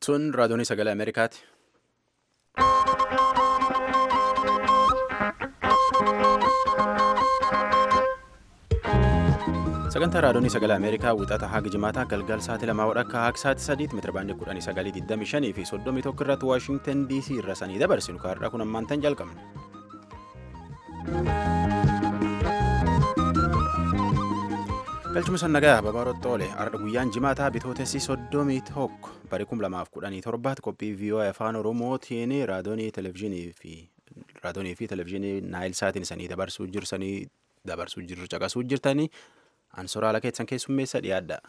Sun raadiyoonii sagalee Ameerikaati. Sagantaa raadiyoonii sagalee Ameerikaa wixata haga jimaataa galgal sa'aatii lamaa wadhakka haga sa'aatii sadiitti meetira baandii kudhanii sagalii digdamii shanii fi soddomii tokko irratti Waashingtan DC irra sanii dabarsinu kaarraa kun ammaantan jalqabne. galchuma sannagaa babaarotti oole ardha guyyaan jimaataa bitootessi soddomii tokko bara kum lamaaf kudhanii torbaatti qophii vii'oo afaan oromootiin raadiyoonii televezyiinii fi raadiyoonii fi televezyiinii naayil saatiin isanii dabarsuu jirsanii dabarsuu jirru caqasuu jirtanii ansoraala keessan keessummeessa dhiyaadha.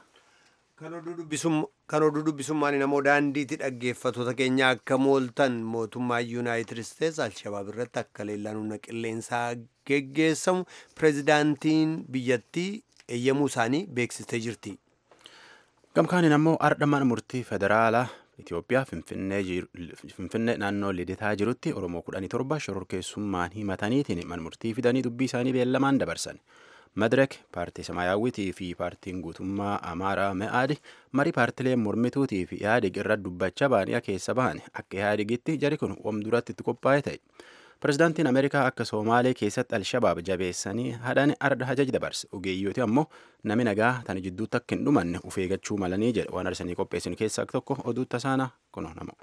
Kan oduu dubbisummaan namoo daandiitti dhaggeeffatoota keenya akka mooltan mootummaa yuunaayitid isteets alshabaab irratti akka leellaan humna qilleensaa geggeessamu pireezidaantiin biyyattii eeyyamuu isaanii beeksistee jirti. Gamkaaniin ammoo ardha mana murtii federaalaa Itoophiyaa Finfinnee naannoo Liditaa jirutti Oromoo kudhanii torba shororkeessummaan himataniitiin mana murtii fidanii dubbii isaanii beellamaan dabarsan. Madirek paartii Samaayyaawwitii fi paartiin guutummaa Amaaraa Me'aadi marii paartileen mormituutii fi Ihaadig irra dubbachaa baaniyaa keessa bahan akka Ihaadigitti jari kun wam duratti itti qophaa'e ta'e. Pireezidaantiin Ameerikaa akka Soomaalee keessatti Alshabaab jabeessanii hadhan arda hajaj dabarse. Ogeeyyooti ammoo nami nagaa tani jidduutti akka hin dhumanne uf eeggachuu malanii jedhe waan arsanii qopheessin keessaa tokko oduu tasaana kunoo nama.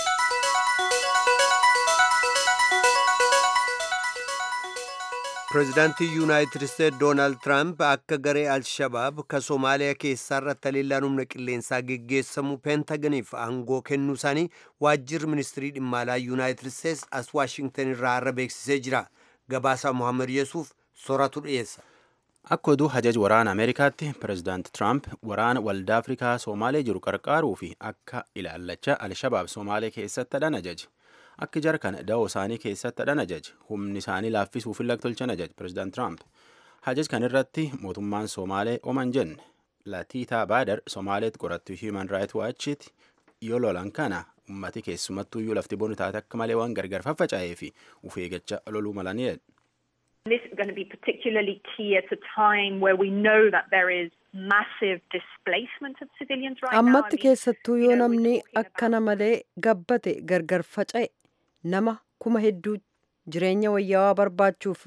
Pireezidaantii Yuunaayitid Isteets Doonaald Tiraamp akka garee Alshabaab ka Soomaaliyaa keessaarratti haleellaan humna qilleensaa geggeessamu peentaganiif aangoo kennuu isaanii waajjirri ministirii dhimma alaa Yuunaayitid Isteets as Waashingtan irraa har'a beeksisee jira. Gabaasaa Mohaammed Yesuuf soratu dhiyeessa. Akka oduu hajaj waraana Ameerikaatti pireezidaanti Tiraamp waraana waldaa Afrikaa Soomaalee jiru qarqaaruu fi akka ilaallachaa Alshabaab Soomaalee keessatti hadhan ajaje. Akka jara kana da'oo isaanii keessatti hadhan ajaje. Humni isaanii laaffisuuf illee tolchan ajaje pireezidaanti Tiraamp. Hajaj kan irratti mootummaan Soomaalee oman jenne Latiitaa Baadar Soomaaleetti qorattu Human Rights Watchiti yoo lolan kana ummati keessumattuu iyyuu lafti bonu taate akka malee waan gargar faffaca'ee fi uf eeggachaa loluu malanii This is going to be particularly key at a time where we know that there is massive displacement of civilians right now. Ammatti keessattuu yoo namni akkana malee gabbate gargar faca'e nama kuma hedduu jireenya wayyaawaa barbaachuuf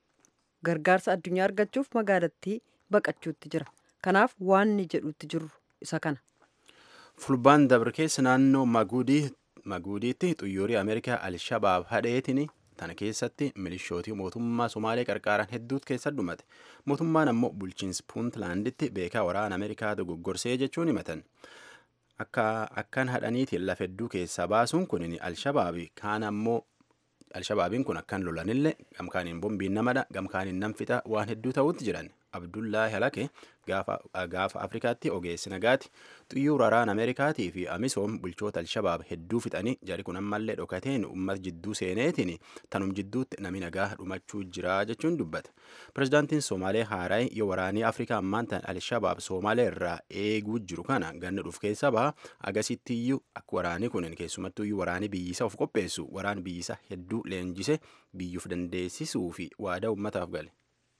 gargaarsa addunyaa argachuuf magaalattii baqachuutti jira. Kanaaf waan ni jedhutti jiru isa kana. Fulbaan dabre keessa naannoo Maguudiitti xuyyuurii Ameerikaa Alshabaab hadheetiin tana keessatti milishootii mootummaa Somaalee qarqaaran hedduutu keessa dhumate. Mootummaan ammoo bulchiinsi Puuntlaanditti beekaa waraana Ameerikaa dogoggorsee jechuun himatan. Akka akkan hadhaniitiin lafa hedduu keessaa baasuun kun Alshabaabi kaan ammoo Alshabaabiin kun akkan lolanillee gamkaaniin bombiin namadha gamkaaniin nam fixa waan hedduu ta'utti jiran. Abdullaahi Halake gaafa Afrikaatti ogeessi nagaati xuyyuura waraana Ameerikaatii fi Amisoom bulchoota Alshabaab hedduu fixanii jari kun ammallee dhokateen uummata jidduu seeneetiin tanum jidduutti nami nagaa dhumachuu jira jechuun dubbata. Pireezidaantiin Somaalee Haaraay yoo waraanii Afrikaa ammaan tan Alshabaab Somaalee irraa eeguu jiru kana ganna dhuuf keessa baha agasitti iyyuu akka waraanii kun keessumattuu iyyuu waraanii biyyisa of qopheessu waraan biyyisa hedduu leenjise biyyuuf dandeessisuu fi waadaa uummataaf gale.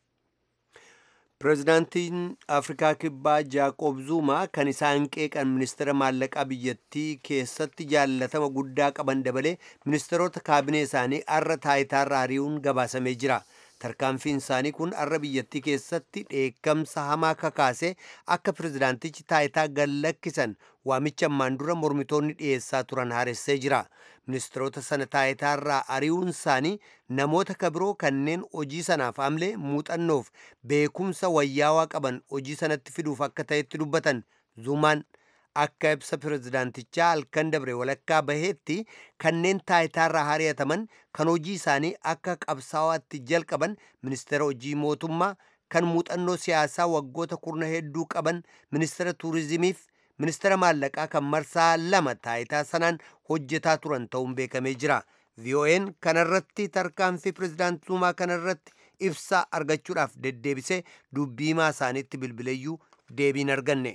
Pireezidaantiin Afrikaa Kibbaa Jaaqoob Zuumaa kan isaan qeeqan ministeera maallaqaa biyyattii keessatti jaallatama guddaa qaban dabalee ministeerota kaabinee isaanii arra taayitaarra ari'uun gabaasamee jira. Tarkaanfiin isaanii kun arra biyyattii keessatti dheekkamsa hamaa kakaasee akka pireezidaantichi taayitaa gallakkisan waamicha ammaan dura mormitoonni dhiyeessaa turan haaressee jira. Ministeerota sana taayitaarraa ari'uun isaanii namoota kabiroo kanneen hojii sanaaf amlee muuxannoof beekumsa wayyaawaa qaban hojii sanatti fiduuf akka ta'etti dubbatan zuumaan akka ibsa pireezidaantichaa halkan dabre walakkaa baheetti kanneen taayitaarraa ari'ataman kan hojii isaanii akka qabsaawaatti jalqaban ministeera hojii mootummaa kan muuxannoo siyaasaa waggoota kurna hedduu qaban ministeera tuurizimiif ministeera maallaqaa kan marsaa lama taayitaa sanaan hojjetaa turan ta'uun beekamee jira. VOA'n kanarratti tarkaanfii pireezidaant Zuumaa kanarratti ibsaa argachuudhaaf deddeebisee dubbii himaa isaaniitti bilbileeyyuu deebiin arganne.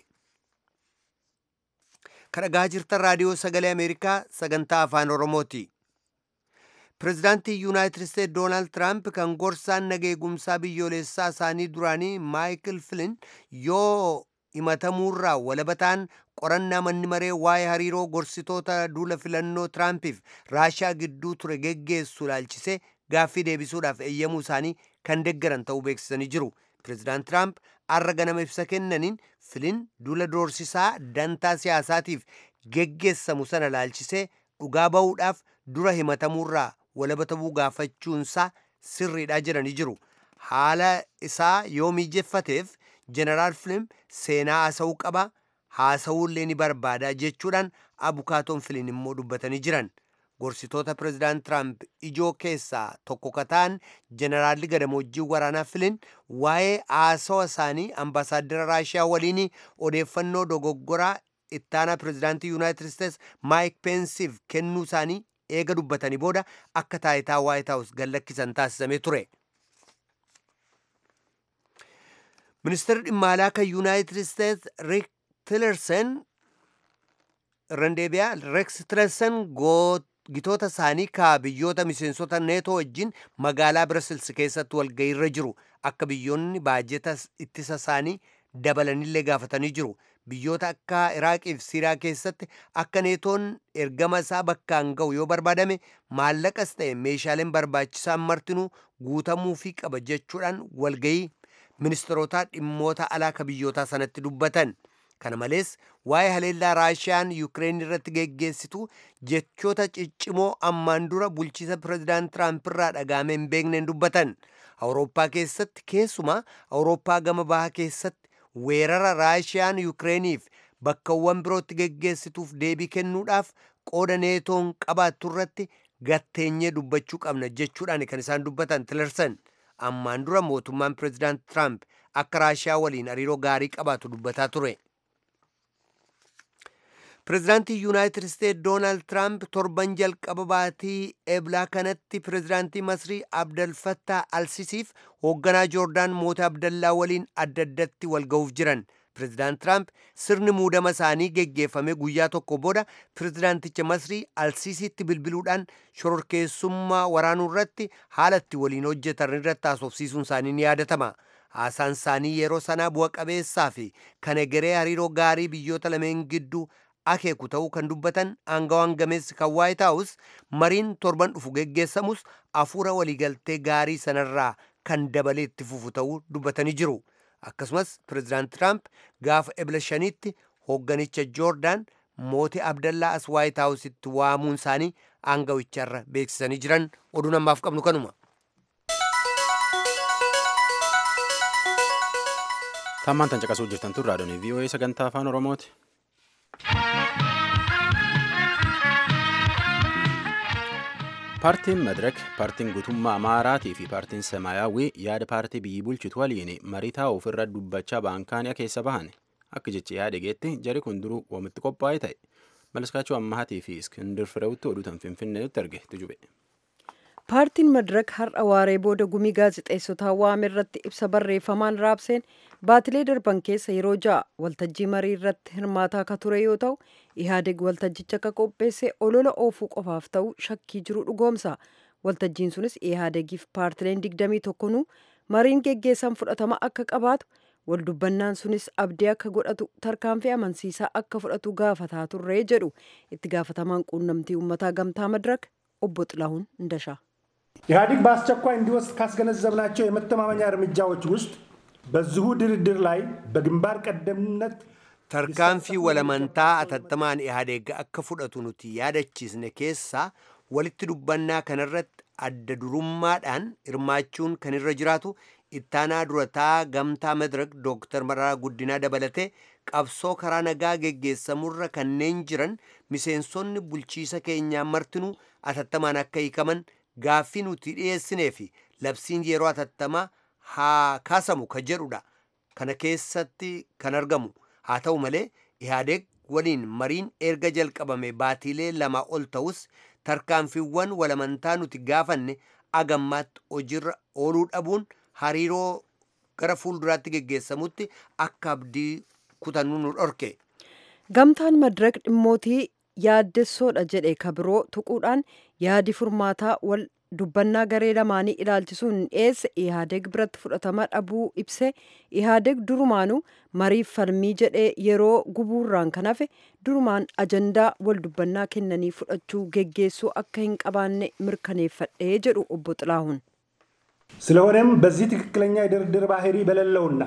Kadhagaa jirtan raadiyoo sagalee Ameerikaa sagantaa afaan Oromooti. Pireezidaantii Yuunaayitid Isteets Doonaald Tiraamp kan gorsaan nageegumsaa biyyoolessaa isaanii duraanii Maayikil Filin yoo himatamuurraa walabataan qorannaa manni maree waa'ee hariiroo gorsitoota duula filannoo tiraampiif raashaa gidduu ture geggeessu ilaalchisee gaaffii deebisuudhaaf eeyyamuu isaanii kan deggaran ta'uu beeksisanii jiru pireezidaant tiraamp arra ganama ibsa kennaniin filiin duula doorsisaa dantaa siyaasaatiif geggeessamu sana ilaalchisee dhugaa ba'uudhaaf dura himatamuurraa walaba ta'uu gaafachuunsaa sirriidha jedhanii jiru haala isaa yoo miijeffateef jeneraal filiin seenaa haasa'uu qaba haasa'uullee ni barbaada jechuudhaan abukaatoon filiin immoo dubbatanii jiran gorsitoota pireezidaant tiraamp ijoo keessaa tokko kataan jeneraalli gadamoojiin waraanaa filiin waa'ee haasawa isaanii ambaasaaddara raashiyaa waliin odeeffannoo dogoggoraa ittaanaa pireezidaantii yuunaayitid isteets maayik peensiif kennuu isaanii eega dubbatanii booda akka taayitaa waayit haawus gallakkisan taasisamee ture. ministeerri dhimma alaa kan yuunaayitid isteets riik tilersen randeebiyaa reeks tilersen gitoota isaanii ka biyyoota miseensota neetoo wajjin magaalaa birasils keessatti walgahiirra jiru akka biyyoonni baajeta ittisa isaanii dabalanillee gaafatanii jiru biyyoota akka iraaqii fi siiriyaa keessatti akka neetoon ergama isaa bakkaan ga'u yoo barbaadame maallaqas ta'e meeshaaleen barbaachisaan martinuu guutamuufii qaba jechuudhaan walgahii ministeerota dhimmoota alaa ka biyyootaa sanatti dubbatan kana malees waa'ee haleellaa raashiyaan yuukireen irratti geggeessitu jechoota ciccimoo ammaan dura bulchiisa pireezidaant tiraamp irraa dhagaamee hin beekneen dubbatan awurooppaa keessatti keessumaa awurooppaa gama bahaa keessatti weerara raashiyaan yuukireeniif bakkawwan birootti geggeessituuf deebii kennuudhaaf qooda neetoon qabaattu irratti gatteenyee dubbachuu qabna jechuudhaan kan isaan dubbatan tilersan ammaan dura mootummaan pireezidaant tiraamp akka raashiyaa waliin hariiroo gaarii qabaatu dubbataa ture. pireezidaantii yuunaayitid isteet doonaald tiraamp torban jalqaba baatii eblaa kanatti pireezidaantii masrii abdalfattaa alsisiif hoogganaa joordaan moota abdallaa waliin adda addatti walga'uuf jiran pireezidaant tiraamp sirni muudama isaanii geggeeffame guyyaa tokko booda pireezidaanticha masrii alsisiitti bilbiluudhaan shororkeessummaa waraanuu irratti haala itti waliin hojjetan irratti haasofsiisuun isaanii ni yaadatama haasaan isaanii yeroo sanaa bu'a qabeessaa fi kan egeree hariiroo gaarii biyyoota lameen gidduu akeeku ta'uu kan dubbatan aangawaan gameessi kan waayit haawus mariin torban dhufu geggeessamus afuura waliigaltee gaarii sanarraa kan dabalee itti fufu ta'uu dubbatanii jiru akkasumas pireezidaant tiraamp gaafa ebla shaniitti hoogganicha joordaan mootii abdallaa as waayit haawusitti waamuun isaanii aangawicharra beeksisanii jiran oduu namaaf qabnu kanuma. tammaan tan caqasuu jirtan tun raadiyoon vii'oo'ee sagantaa afaan oromooti. paartiin madirek paartiin guutummaa amaaraatii fi paartiin semaayyaawwii yaada paartii biyyi bulchitu waliin marii taa'uuf irra dubbachaa baankaaniyaa keessa bahan akka jechi yaada geetti jari kun duruu wamitti qophaa'ee ta'e malaskaachuu ammahaatii fi iskindir fireewutti oduutan finfinneetti arge tujube. paartiin madirak har'a waaree booda gumii gaazexeessotaa waame irratti ibsa barreeffamaan raabseen baatilee darban keessa yeroo ja'a waltajjii marii irratti hirmaataa akka ture yoo ta'u ihaadeg waltajjicha akka qopheesse olola oofuu qofaaf ta'u shakkii jiru dhugoomsa waltajjiin sunis ihaadegiif paartileen digdamii tokkonuu mariin geggeessan fudhatama akka qabaatu waldubbannaan sunis abdii akka godhatu tarkaanfii amansiisaa akka fudhatu gaafataa turree jedhu itti gaafatamaan quunnamtii uummataa gamtaa madirak obbo Xilahuun Indashaa. ኢህአዲግ በአስቸኳይ እንዲወስድ ካስገነዘብናቸው የመተማመኛ እርምጃዎች ውስጥ በዚሁ ድርድር ላይ በግንባር ቀደምነት tarkaanfii walamantaa atattamaan ihaadeeg akka fudhatu nuti yaadachiisne keessaa walitti dubbannaa kanarratti adda durummaadhaan hirmaachuun kan irra jiraatu ittaanaa durataa gamtaa madirak dooktar mararaa guddinaa dabalatee qabsoo karaa nagaa geggeessamurra kanneen jiran miseensonni bulchiisa keenyaa martinuu atattamaan akka hiikaman gaaffii nuti dhiyeessinee fi labsiin yeroo atattamaa haa kaasamu ka jedhudha kana keessatti kan argamu haa ta'u malee ihaadeeg waliin mariin erga jalqabame baatiilee lama ol ta'us tarkaanfiiwwan walamantaa nuti gaafanne agammaatti hojiirra ooluu dhabuun hariiroo gara fuulduraatti geggeessamutti akka abdii kutannu nu dhorke. gamtaan madirak dhimmootii yaaddessoodha jedhe kabiroo tuquudhaan yaadi furmaataa wal dubbannaa garee lamaanii ilaalchisuun dhiyeesse ihaadeg biratti fudhatama dhabuu ibse ihaadeg durumaanuu mariif falmii jedhee yeroo gubuurraan kan hafe durumaan ajandaa wal dubbannaa kennanii fudhachuu geggeessuu akka hin qabaanne mirkaneeffadhee jedhu obbo Xilaahun. ስለሆነም በዚህ ትክክለኛ የድርድር ባህሪ በሌለውና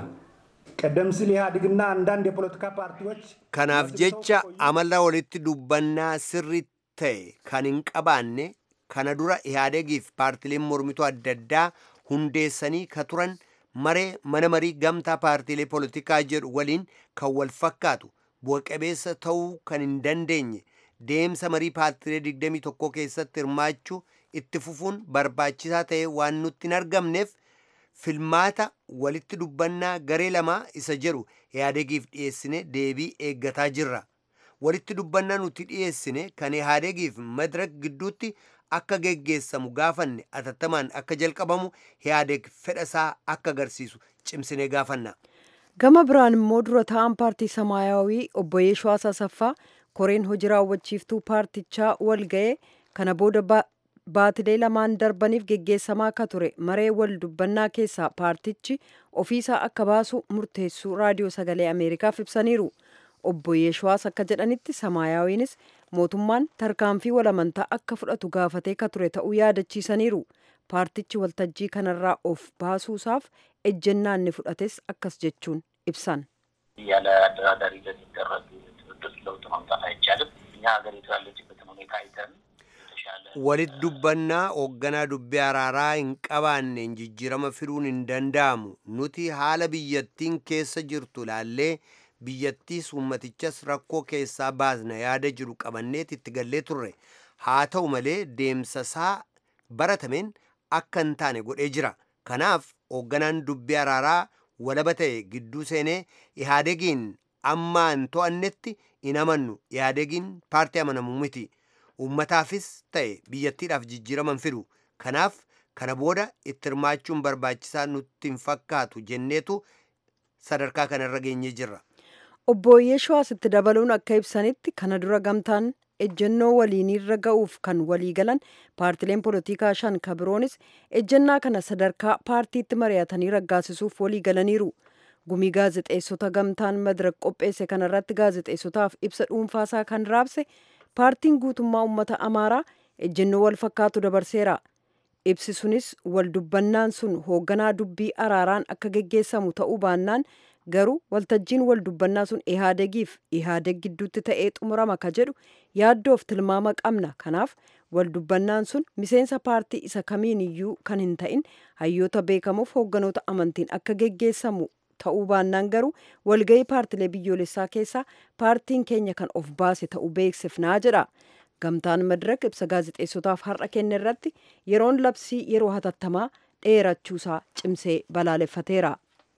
ቀደም ሲል ኢህአዴግና አንዳንድ የፖለቲካ ፓርቲዎች kanaaf jecha amala walitti dubbannaa sirrii ta'e kan hin qabaanne kana dura ihaadegiif paartileen mormituu adda addaa hundeessanii ka turan maree mana marii gamtaa paartiilee poolitikaa jedhu waliin kan wal fakkaatu bu'a-qabeessa ta'uu kan hin dandeenye deemsa marii paartiilee 21 keessatti hirmaachuu itti fufuun barbaachisaa ta'e waan nutti hin argamneef filmaata walitti dubbannaa garee lamaa isa jedhu ihaadegiif dhiyeessine deebii eeggataa jirra. walitti dubbannaa nuti dhiyeessine kan ihaadegiif madirak gidduutti akka geggeessamu gaafanne atattamaan akka jalqabamu ihaadeg fedhasaa akka agarsiisu cimsinee gaafanna. gama biraan immoo dura ta'an paartii samaayawii obbo Yeeshwaas Asaffaa koreen hojii raawwachiiftuu paartichaa wal ga'ee kana booda baatilee lamaan darbaniif geggeessamaa akka ture maree wal dubbannaa keessaa paartichi ofiisaa akka baasu murteessuu raadiyoo sagalee ameerikaaf ibsaniiru. obbo Yeeshwaas akka jedhanitti samaayawiinis mootummaan tarkaanfii walamantaa akka fudhatu gaafatee ka ture ta'uu yaadachiisaniiru. paartichi waltajjii kanarraa of baasuusaaf ejjennaa inni fudhates akkas jechuun ibsan. ያለ አደራዳሪ ለሚደረግ ድርድር ለውጥ ማምጣት አይቻልም። እኛ ሀገሪቱ ያለችበትን ሁኔታ አይተን የተሻለ walitti dubbannaa hoogganaa dubbii araaraa hin qabaanneen jijjiirama fiduun hin danda'amu nuti haala biyyattiin keessa jirtu laallee biyyattiis ummatichas rakkoo keessaa baasna yaada jiru qabanneet itti gallee turre haa ta'u malee deemsasaa baratameen akka hin taane godhee jira kanaaf hoogganaan dubbii araaraa walaba ta'e gidduu seenee ihaadegiin ammaa hin to'annetti hin amannu ihaadegiin paartii amanamu miti ummataafis ta'e biyyattiidhaaf jijjiiraman fidu kanaaf kana booda itti hirmaachuun barbaachisaa nutti hin fakkaatu jenneetu sadarkaa kanarra geenyee jirra. obbo Yeeshuwaas itti dabaluun akka ibsanitti kana dura gamtaan ejjennoo waliinirra ga'uuf kan walii galan paartileen poolitikaa shan ka biroonis ejjennaa kana sadarkaa paartiitti mari'atanii raggaasisuuf walii galaniiru. Gumii gaazexeessota gamtaan madirak qopheesse kanarratti gaazexeessotaaf ibsa dhuunfaasaa kan raabse paartiin guutummaa uummata amaaraa ejjennoo wal fakkaatu dabarseera. Ibsi sunis wal dubbannaan sun hoogganaa dubbii araaraan akka geggeessamu ta'uu baannaan garuu waltajjiin wal dubbannaa sun ihaadegiif ihaadeg gidduutti ta'ee xumurama ka jedhu yaaddoof tilmaama qabna kanaaf wal dubbannaan sun miseensa paartii isa kamiin iyyuu kan hin ta'in hayyoota beekamuuf hoogganoota amantiin akka geggeessamu ta'uu baannaan garuu walga'ii paartilee biyyoolessaa keessaa paartiin keenya kan of baase ta'uu beeksifnaa jedha. gamtaan madirak ibsa gaazexeessotaaf har'a kenne irratti yeroon labsii yeroo hatattamaa dheerachuusaa cimsee balaaleffateera.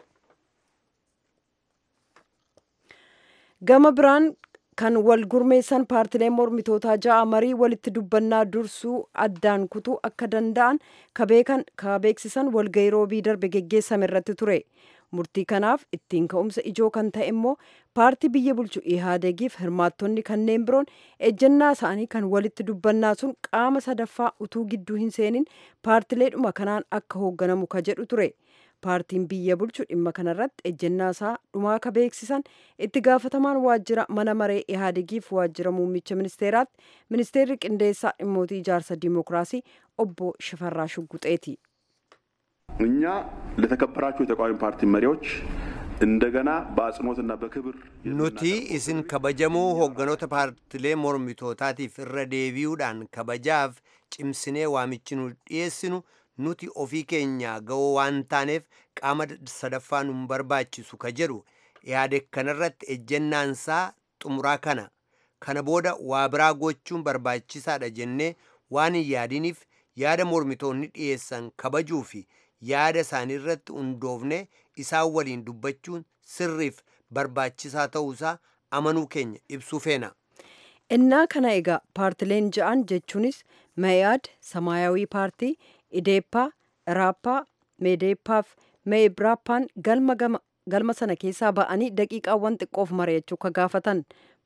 gama biraan kan wal gurmeessan paartileen mormitootaa ja'a marii walitti dubbannaa dursuu addaan kutuu akka danda'an ka beeksisan walga'ii roobii darbe geggeessame irratti ture. murtii kanaaf ittiin ka'umsa ijoo kan ta'e immoo paartii biyya bulchu ihaadegiif hirmaattonni kanneen biroon ejjennaa isaanii kan walitti dubbannaa sun qaama sadaffaa utuu gidduu hin seenin paartileedhuma kanaan akka hoogganamu ka jedhu ture. paartiin biyya bulchu dhimma kanarratti ejjennaa isaa dhumaa ka beeksisan itti gaafatamaan waajjira mana maree ihaadegiif waajjira muummicha ministeeraatti ministeerri qindeessaa dhimmootii ijaarsa dimookiraasii obbo Shifarraa Shugguxeeti. እኛ ለተከበራችሁ የተቃዋሚ ፓርቲ መሪዎች እንደገና በአጽንኦትና በክብር nuti isin kabajamoo hoogganoota paartilee mormitootaatiif irra deebi'uudhaan kabajaaf cimsinee waamichi nu dhiyeessinu nuti ofii keenya ga'oo waan taaneef qaama sadaffaa nu barbaachisu ka jedhu yaade kanarratti ejjennaansaa xumuraa kana kana booda waa biraa gochuun barbaachisaadha jennee waan hin yaadiniif yaada mormitoonni dhiyeessan kabajuu fi yaada isaanii irratti hundoofne isaan waliin dubbachuun sirriif barbaachisaa ta'uusaa amanuu keenya ibsuu feena. innaa kana egaa paartileen ja'an jechuunis mayaad samaayawii paartii ideeppaa iraappaa meedeeppaaf meebraappaan galma galma sana keessaa ba'anii daqiiqaawwan xiqqoof mari'achuu ka gaafatan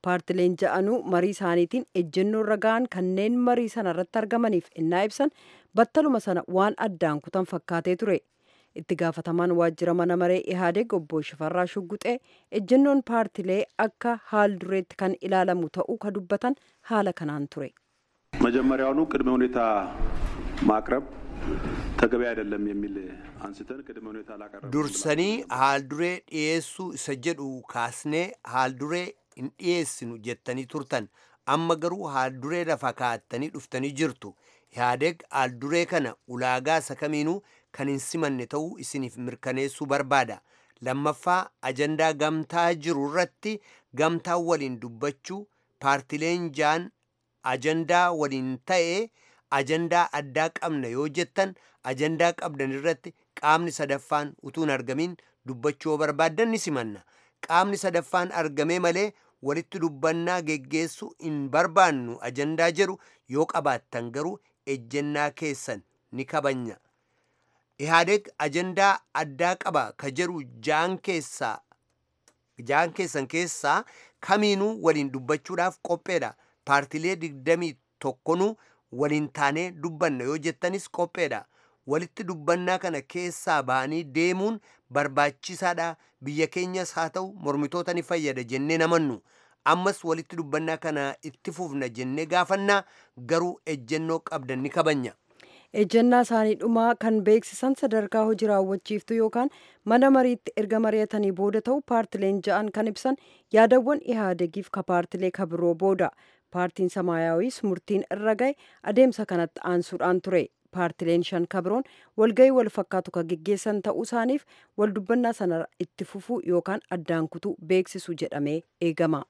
paartileen ja'anuu marii isaaniitiin ejjennoo ragaan kanneen marii sana irratti argamaniif innaa ibsan battaluma sana waan addaan kutan fakkaatee ture itti gaafatamaan waajjira mana maree ihaadeg obbo Shifarraa Shugguxee ejjennoon paartilee akka haal dureetti kan ilaalamu ta'uu ka dubbatan haala kanaan ture. መጀመሪያውኑ ቅድመ ሁኔታ ማቅረብ ተገቢ አይደለም የሚል አንስተን ቅድመ ሁኔታ ላቀረብ dursanii haal duree dhiyeessuu isa jedhu kaasnee haal duree hin dhiyeessinu jettanii turtan amma garuu haal duree lafa kaa'attanii dhuftanii jirtu ihaadeg haal duree kana ulaagaa isa kamiinuu kan hin simanne ta'uu isiniif mirkaneessuu barbaada lammaffaa ajandaa gamtaa jiru irratti gamtaa waliin dubbachuu paartileen jaan ajandaa waliin ta'ee ajandaa addaa qabna yoo jettan ajandaa qabdan irratti qaamni sadaffaan utuu hin argamin dubbachuu yoo barbaaddan ni simanna qaamni sadaffaan argamee malee walitti dubbannaa geggeessuu hin barbaannu ajandaa jedhu yoo qabaattan garuu ejjennaa keessan ni kabanya ihaadeg ajandaa addaa qaba ka jedhu jaan keessaa jaan keessan keessaa kamiinuu waliin dubbachuudhaaf qopheedha paartilee digdamii tokkonuu waliin taanee dubbanna yoo jettanis qopheedha walitti dubbannaa kana keessaa ba'anii deemuun barbaachisaadha biyya keenyas haa ta'u mormitoota ni fayyada jennee namannu ammas walitti dubbannaa kana itti fufna jennee gaafannaa garuu ejjennoo qabdan ni kabanya. ejjennaa isaanii dhumaa kan beeksisan sadarkaa hojii raawwachiiftu yookaan mana mariitti erga mari'atanii booda ta'u paartileen ja'an kan ibsan yaadawwan ihaadegiif ka paartilee ka biroo booda paartiin samaayaawis murtiin irra gahe adeemsa kanatti aansuudhaan ture paartileen shan ka biroon walgahii wal fakkaatu ka geggeessan ta'uu isaaniif wal dubbannaa sana itti fufuu yookaan addaan kutuu beeksisu jedhamee eegama.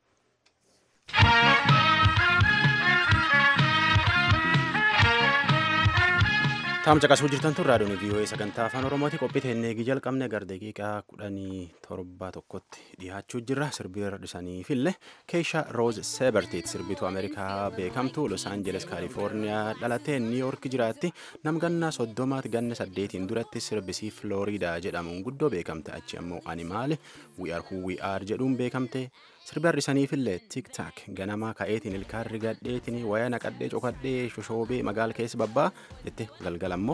Taam caqasuu jirtan tun raadiyoon VOA sagantaa afaan Oromooti qophii teennee jalqabne gara daqiiqaa kudhanii torba tokkotti dhiyaachuu jirra sirbii dhiisaniifillee keesha roos seebertiit sirbituu ameerikaa beekamtu los aanjeles kaalifoorniyaa dhalattee niiyoork jiraatti namgannaa soddomaatti ganna saddeetiin duratti sirbisii filooriidaa jedhamuun guddoo beekamte achi ammoo animaale wi'ar huwi'aar jedhuun beekamte sirbi har'isaniifillee tiktaak ganamaa ka'eetiin ilkaan rigadheetiin waya naqadhee cokadhee shoshoobee magaala keessa babbaa jette galgala ammoo.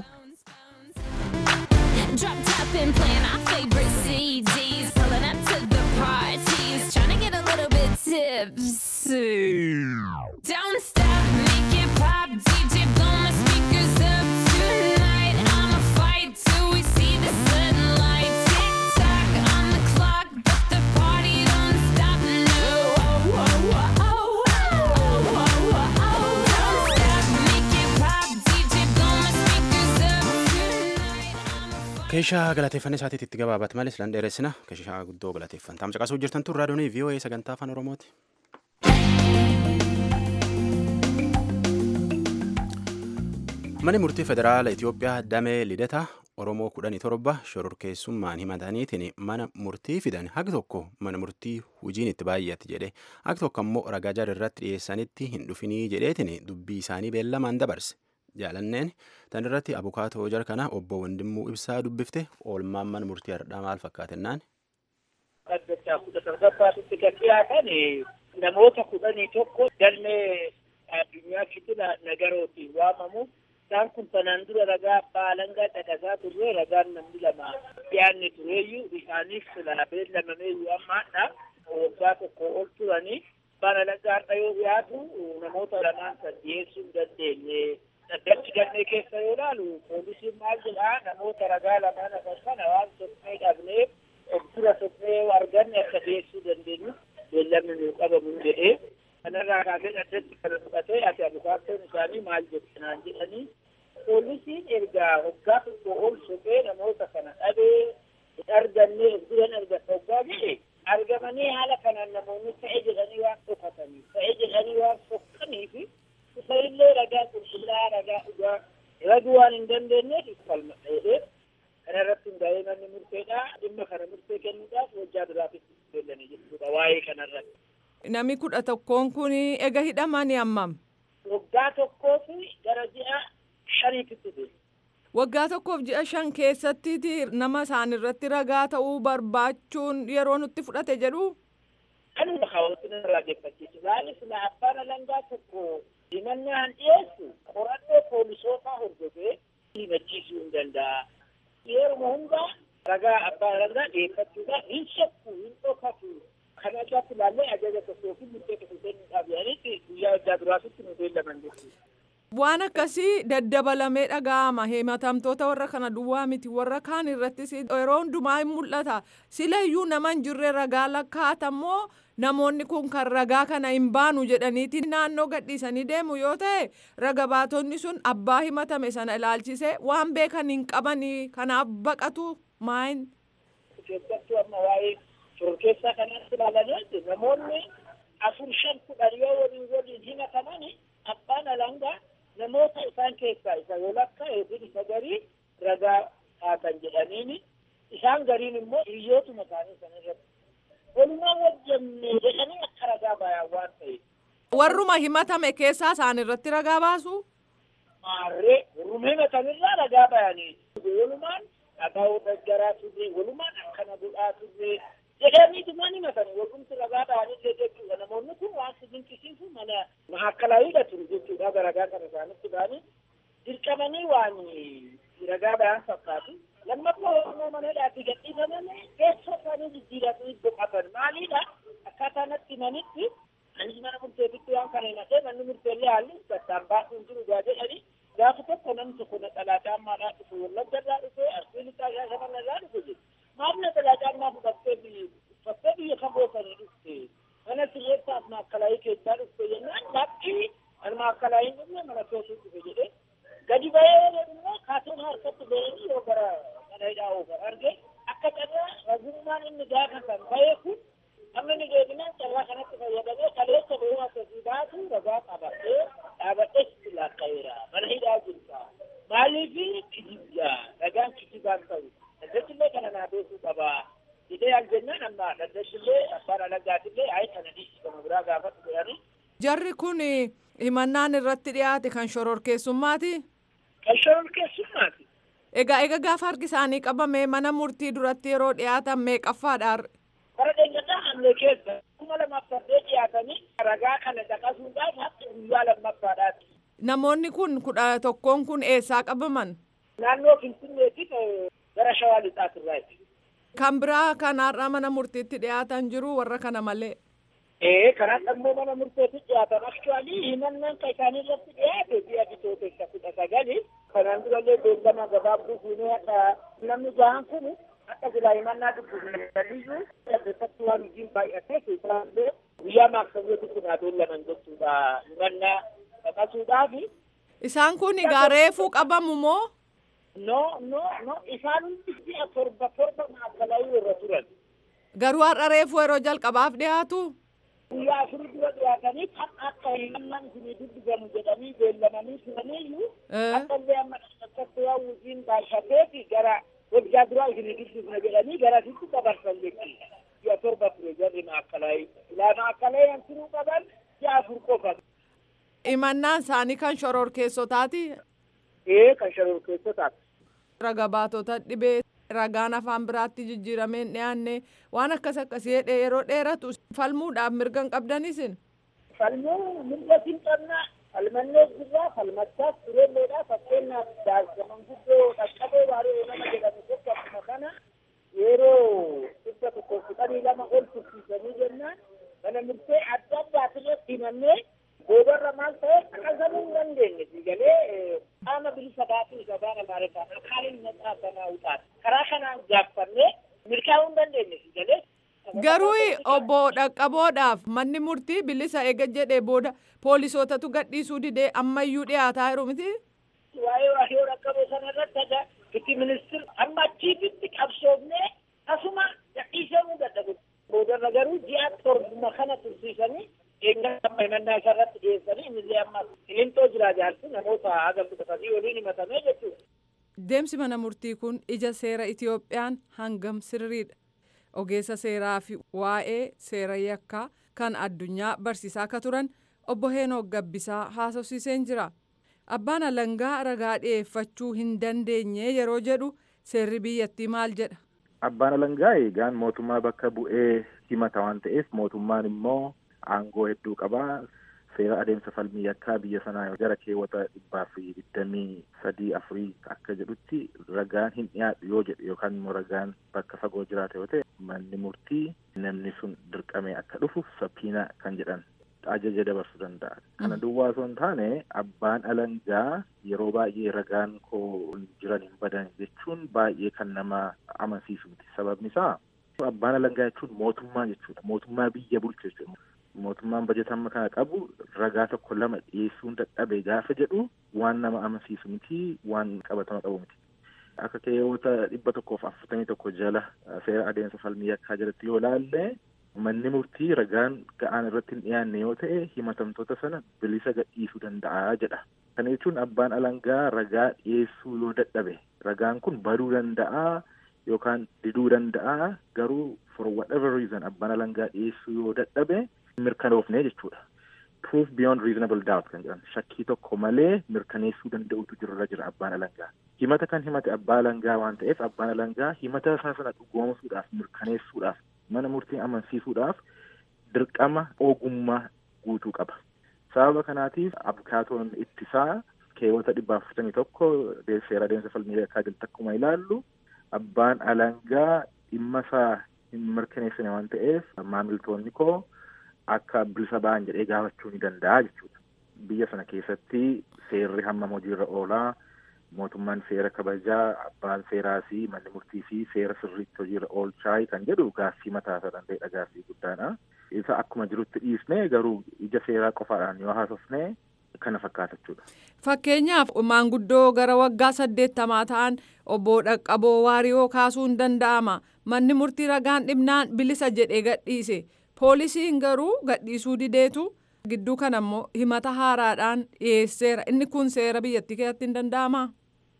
Drop top and playing our favorite CDs, pulling up to the parties, trying to get a little bit tipsy. Don't stop, make it pop, DJ blow my speakers up tonight. I'ma fight till we see the sunlight. Tick tock on the clock, but the party don't stop. No, oh, oh, oh, oh, oh, oh, oh. Don't stop, make it pop, DJ blow my speakers up tonight. keeshaa galateeffannee isaatiitti itti gabaabat malee silan dheeressina keeshaa guddoo galateeffan taam caqasuu jirtan tun raadiyoonii VOA sagantaa afaan Oromooti. Manni murtii federaala Itoophiyaa damee lidata Oromoo kudhanii torba shororkeessummaan himataniitiin mana murtii fidan haqi tokko mana murtii hujiin itti baay'ate jedhe haqi tokko ammoo ragaa jara irratti dhiyeessanitti hin dhufinii jedheetiin dubbii isaanii beellamaan dabarse. jaalanneen tan irratti abukaatoo jara kana obbo Wandimmuu Ibsaa dubbifte oolmaan mana murtii hardhaa maal fakkaatennaan. Dhaggeessaa kudha torbaffaatti kan dhiyaatan namoota kudhanii tokko galmee addunyaa kitila nagarootiin waamamu. Isaan kun kanaan dura ragaa abbaa alangaa dhaqasaa turre ragaan namni lama dhiyaanne tureeyyuu isaaniif sila beellamameeyyuu ammaadha waggaa tokko ol turanii abbaan alangaa har'a yoo dhiyaatu namoota lamaan san dhiyeessuu hin dandeenye. Dhaddachi galmee keessa yoo ilaalu poolisiin maal jedhaa namoota ragaa lamaan hafan kana waan tokkee dhabneef of dura tokkee arganne akka dhiyeessuu dandeenyu beellamni nuu qabamu jedhee kanarraa kaasee dhaddachi kana fudhatee ati abukaattoon isaanii maal jettinaan jedhanii poolisiin ergaa waggaa tokko ol soqee namoota kana dhabee hin arganne of dura hin arganne waggaa jedhe argamanii haala kanaan namoonni ta'e jedhanii waan dhokatanii ta'e jedhanii waan sokkaniifi isa illee ragaa qulqullaa ragaa dhugaa raguu waan hin dandeenyeef falma dheedhee kana irratti hundaa'ee manni murteedha dhimma kana murtee kennuudhaaf hojjaa biraatiif beellanii jechuudha waa'ee kanarratti. Nami kudha tokkoon kun ega hidhamani hammam? Waggaa tokkoo fi gara ji'a shaniititti deema. Waggaa tokkoof ji'a shan keessatti nama isaan irratti ragaa ta'uu barbaachuun yeroo nutti fudhate jedhu. kanuma kaawwatiin irraa geeffachiisu maaliif na abbaan alangaa tokko himannaan dhiyeessu qorannoo poolisootaa hordofee himachiisuu hin danda'a. Yeruma hundaa ragaa abbaa alangaa dhiyeeffachuudhaan hin shakku hin dhokatu kana irratti ilaallee ajaja tokkoo fi murtee tokko kennuudhaaf yaalitti guyyaa addaa duraatitti nu beellaman jechuudha. Waan akkasii daddabalamee dhaga'ama himatamtoota warra kana duwwaa miti warra kaan irrattis yeroo hundumaa hin mul'ata silayyuu nama hin jirre ragaa lakkaa'atammoo namoonni kun kan ragaa kana hin baanu jedhaniiti naannoo gadhiisanii deemu yoo ta'e raga baatonni sun abbaa himatame sana ilaalchisee waan beekan hin qabanii kanaaf baqatu maayin. Keessattuu amma waa'ee shororkeessaa kanatti ilaalanii namoonni afur shan kudhan yoo waliin waliin himatamani abbaan alangaa namoota isaan keessaa isa walakka yookiin isa garii ragaa haatan jedhaniini isaan gariin immoo hiriyootuma isaanii sana irratti walumaa wajjannee jedhanii akka ragaa bayan waan ta'eef. Warruma himatame keessaa isaan irratti ragaa baasu? Maarree warruma himatanirraa ragaa bayanii walumaan dhagaa daggaraa turre walumaan akkana godhaa turre jedhaniitumaan himatan walumti ragaa bayanii jechuudha namoonni kun waan si dinqisiisu mana mahaakkalaayidha ture jechuudha ragaa kana isaanitti ba'anii dirqamanii waan ragaa bayan fakkaatu lammaffaa oromoo mana hidhaatti gadhiifamanii teessoo isaanii jijjiiratanii boqotan maaliidha akkaataa natti himanitti anis mana murteetitti waan kana himatee manni murteellee haalli gattaan baasuun jiru gaa jedhanii gaafa tokko namni tokko naxalaa caammaadhaa dhufe wallagga irraa dhufe arsii lixaa shaashaman irraa dhufe jedhu maaf naxalaa caammaa fudhattee biyya uffattee biyya kan boosanii dhufte mana sirreessaaf maakkalaayii keessaa dhufte jennaan lakkii mana maakkalaayii dhufne mana keessuu dhufe jedhee gadi bahee immoo kaatoon harkatti bahee yoo gara mana hidhaa oogan arge akka carraa ragummaan inni gaafa kan bahee kun amma inni deebinaan carraa kanatti fayyadamee kaleessa bahuu akkasii baatu ragaa qabatee dhaabadhee sitti laakka'eera mana hidhaa jirta maaliifi kijibaa ragaan kijibaan ta'u daddachillee kana naa beekuu qabaa jedhee al jennaan amma daddachillee abbaan alagaatillee ayi kana dhiisi kana biraa gaafatu jedhanii. Jarri kun himannaan irratti dhiyaate kan shororkeessummaati. Kan shororkeessummaati. Egaa egaa gaafa harki isaanii qabame mana murtii duratti yeroo dhiyaatan meeqaffaadha? Bara deenyataa hamlee keessa kuma lamaaf saddeet dhiyaatanii ragaa kana caqasuudhaaf haqi guyyaa lammaffaadhaati. Namoonni kun kudha tokkoon kun eessaa qabaman? Naannoo Finfinneetiif gara Shawaa Lixaatirraati. Kan biraa kanarraa mana murtiitti dhiyaatan jiru warra kana malee. Ee karaa ammoo mana murteetti dhiyaatan aktuwaalii himannaan kan isaanii irratti dhiyaate ji'a bitootessa kudha sagali kanaan durallee beellama gabaabduu fuunee hadha namni jahan kun akka silaa himannaa dubbisaniyyuu keessatti waan hojiin baay'atee keessaallee guyyaa maaksamiyootti kun haa beellaman jechuudha himannaa dhaqasuudhaafi. Isaan kun egaa reefuu qabamu moo? No, no, no, isaan hundi ji'a torba torba maakalaayii irra turan. Garuu har'a reefuu yeroo jalqabaaf dhiyaatu? guyyaa afurii dura dhiyaatanii kan akka himannaan isinii dubbifamu jedhanii beellamanii turaniyyuu akka illee amma akkatti waan hojiin baay'ateeti gara waggaa duraa isinii dubbifna jedhanii gara sitti dabarsan jechuudha. Ji'a torba ture jarri maakkalaayii. Ilaa maakkalaayii an turuu qaban ji'a afur qofa. Himannaan isaanii kan shororkeessotaati? Ee kan shororkeessotaati. Raga baatota dhibee ragaan afaan biraatti jijjiiramee hin dhiyaanne waan akkas akkasii jedhee yeroo dheeratu falmuudhaaf mirga hin qabdanisin. Falmuu mirga hin qabna falmannee jirraa falmachaas tureelleedha fakkeenyaaf daa'imman guddoo dhaqqaboo waaree nama jedhamu tokko akkuma kana yeroo dhibba tokko kudhanii lama ol tursiisanii jennaan mana murtee adda addaatirratti himannee boodarra maal ta'e qaqqabuu hin dandeenye galee qaama bilisa baasuu isa baana maariffaan akaaliin maqaa sanaa utaati karaa kanaan gaaffannee milkaa'uu hin dandeenye galee. Garuu obbo dhaqqaboodhaaf manni murtii bilisa eega jedhee booda poolisootatu gadhiisuu didee ammayyuu dhiyaataa jiru miti. Waa'ee waa'ee dhaqqaboo sanarratti aga itti ministir amma achiifitti qabsoofnee asuma gadhiisamuu dadhabu. Boodarra garuu ji'a torbuma kana tursiisanii eeggaa himannaa isarratti dhiyeessanii innillee amma qilintoo jira jaarsi namoota haga fudhatanii waliin himatamee jechuudha. Deemsi mana murtii kun ija seera Itiyoophiyaan hangam sirriidha. Ogeessa seeraa fi waa'ee seera yakkaa kan addunyaa barsiisaa akka turan obbo Heenok Gabbisaa haasofsiiseen jira. Abbaan alangaa ragaa dhiyeeffachuu hin dandeenye yeroo jedhu seerri biyyattii maal jedha? Abbaan alangaa eegaan mootummaa bakka bu'ee himata waan ta'eef mootummaan immoo aangoo hedduu qabaa seera adeemsa falmii yakkaa biyya sanaa gara keewwata dhibbaa fi digdamii sadii afurii akka jedhutti ragaan hin dhiyaadhu yoo jedhe yookaan immoo ragaan bakka fagoo jiraate yoo ta'e manni murtii namni sun dirqamee akka dhufu saphiina kan jedhan ajaja dabarsuu danda'a. Kana duwwaa osoo hin taane abbaan alangaa yeroo baay'ee ragaan koo jiran hin badan jechuun baay'ee kan nama amansiisu miti. Sababni isaa abbaan alangaa jechuun mootummaa jechuudha. Mootummaa biyya bulchu jechuudha. Mootummaan bajeta amma kana qabu ragaa tokko lama dhiyeessuun dadhabe gaafa jedhu waan nama amansiisu miti waan qabatama qabu miti. Akka keewwata dhibba tokkoof afurtamii tokko jala seera adeemsa falmii yakkaa jalatti yoo laalle manni murtii ragaan ga'aan irratti hin dhiyaanne yoo ta'e himatamtoota sana bilisa gadhiisuu danda'a jedha. Kana jechuun abbaan alangaa ragaa dhiyeessuu yoo dadhabe ragaan kun baduu danda'a yookaan diduu danda'a garuu for whatever reason abbaan alangaa dhiyeessuu yoo dadhabe mirkanoofne jechuudha. Proof beyond reasonable doubt kan jedhan shakkii tokko malee mirkaneessuu danda'utu jirra jira abbaan alangaa. Himata kan himate abbaa alangaa waan ta'eef abbaan alangaa himata isaa sana dhugoomsuudhaaf mirkaneessuudhaaf mana murtii amansiisuudhaaf dirqama ogummaa guutuu qaba. Sababa kanaatiif abukaatoon ittisaa keewwata dhibba afurtamii tokko seera adeemsa falmii yakkaa jalatti akkuma ilaallu abbaan alangaa dhimma isaa hin mirkaneessine waan ta'eef maamiltoonni koo akka bilisa ba'an jedhee gaafachuu ni danda'a jechuudha. Biyya sana keessatti seerri hammam hojiirra oolaa mootummaan seera kabajaa abbaan seeraa fi manni murtii fi seera sirriitti hojiirra oolchaa kan jedhu gaaffii mataa isaa danda'edha gaaffii guddaadha. Isa akkuma jirutti dhiisnee garuu ija seeraa qofaadhaan yoo haasofne kana fakkaata jechuudha. Fakkeenyaaf maanguddoo gara waggaa saddeettamaa ta'an obbo Dhaqqaboo Waariyoo kaasuun danda'ama. Manni murtii ragaan dhibnaan bilisa jedhee gadhiise. Poolisiin garuu gadhiisuu dideetu gidduu kana immoo himata haaraadhaan dhiyeesseera. Inni kun seera biyyattii keessatti hin danda'amaa?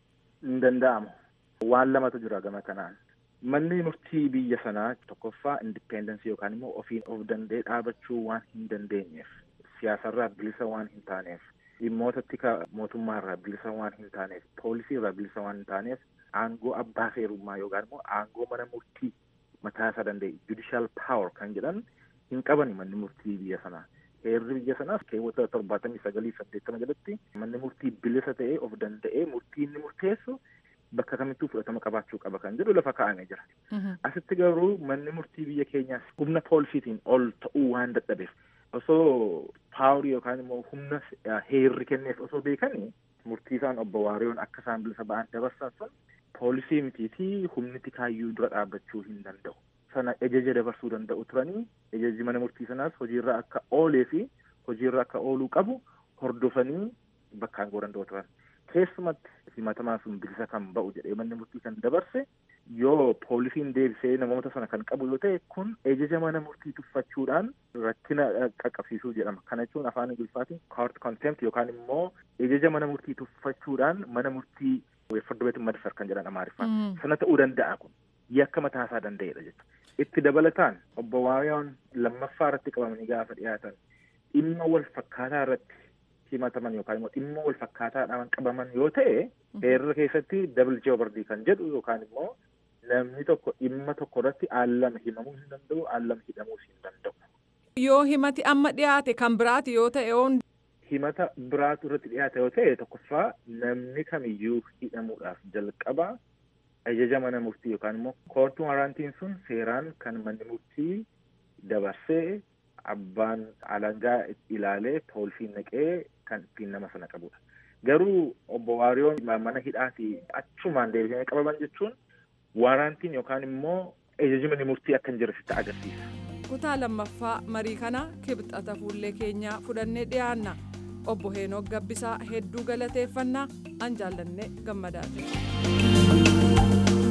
Hin danda'amu. Waan lamatu jira gama kanaan. Manni murtii biyya sanaa tokkoffaa indipendensii yookaan immoo ofiin of danda'ee dhaabachuu waan hin dandeenyeef siyaasarraa bilisa waan hin taaneef dhimmoota tika mootummaarraa bilisa waan hin taaneef poolisiirraa bilisa waan hin taaneef aangoo abbaa seerummaa yookaan immoo aangoo mana murtii mataa isaa danda'e judicial power kan jedhan hin qabani manni murtii biyya sanaa. Heerri biyya sanaas keewwata torbaatamii sagalii saddeettama jalatti manni murtii bilisa ta'ee of danda'ee murtii inni murteessu bakka kamittuu fudhatama qabaachuu qaba kan jedhu lafa kaa'amee jira. Asitti garuu manni murtii biyya keenyaas humna poolisiitiin ol ta'uu waan dadhabeef osoo paawarii yookaan immoo humna heerri kenneef osoo beekanii murtii isaan obbo Waariyoon akka isaan bilisa ba'an dabarsan sun poolisii mitii fi humni tikaayyuu dura dhaabbachuu hin danda'u. Sana ajaja dabarsuu danda'u turanii ajajji mana murtii sanaas hojiirra akka oolee fi hojiirra akka ooluu qabu hordofanii bakkaan goo danda'u turan. Keessumatti himatamaan sun bilisa kan ba'u jedhee manni murtii kan dabarse yoo poolisiin deebisee namoota sana kan qabu yoo ta'e kun ajaja mana murtii tuffachuudhaan rakkina qaqqabsiisuu jedhama. Kana jechuun afaan Ingiliffaatiin court contempt yookaan immoo ajaja mana murtii tuffachuudhaan mana murtii fardoo beetiin madfar kan jedhan amaariffaan. Sana ta'uu danda'a kun yakka mataa isaa danda'edha jechuudha. Itti dabalataan obbo Waariyoon lammaffaa irratti qabamanii gaafa dhiyaatan dhimma wal fakkaataa irratti himataman yookaan immoo dhimma wal fakkaataadhaan qabaman yoo ta'e heerra keessatti dabal jeobardii kan jedhu yookaan immoo namni tokko dhimma tokko irratti aallama himamuu hin danda'u aallama hidhamuus hin danda'u. Yoo himati amma dhiyaate kan biraati yoo ta'e oon. Himata biraatu irratti dhiyaate yoo ta'e tokkoffaa namni kamiyyuu hidhamuudhaaf jalqaba ajaja mana murtii yookaan immoo koortuu waraantiin sun seeraan kan manni murtii dabarsee abbaan alangaa ilaalee poolisiin naqee kan ittiin nama sana qabudha. Garuu obbo Waariyoon mana hidhaati achumaan deebisanii qabaman jechuun waraantiin yookaan immoo ajaji manni murtii akka hin jirre sitti agarsiisa. Kutaa lammaffaa marii kana kibxata fuullee keenyaa fudhannee dhiyaanna. Obbo Heenok Gabbisaa hedduu galateeffannaa an jaallannee gammadaate.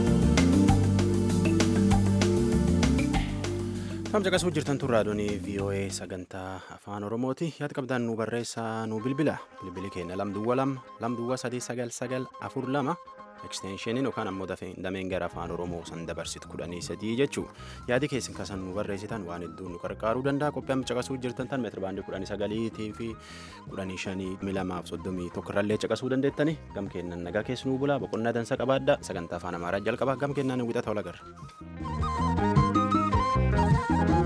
Kam caqasuu jirtan tun raadiyoonii VOA sagantaa afaan Oromooti. Yaada qabdaan nu barreessaa nu bilbila. Bilbili keenya lamduwwa lama lamduwwa sadii sagal sagal afur lama eksteenshiniin yookaan ammoo dameen gara afaan Oromoo san dabarsitu kudhanii sadii jechuu yaadi keessan kasan nu barreessitan waan hedduu nu qarqaaruu danda'a qophii amma caqasuu jirtan tan meetira baandii kudhanii sagaliitii fi kudhanii shanii milamaaf soddomii tokkorrallee caqasuu dandeettani gam kennan nagaa keessi nuu bulaa boqonnaa dansa qabaadda sagantaa afaan amaaraa jalqaba gam kennaan wixata olagarra.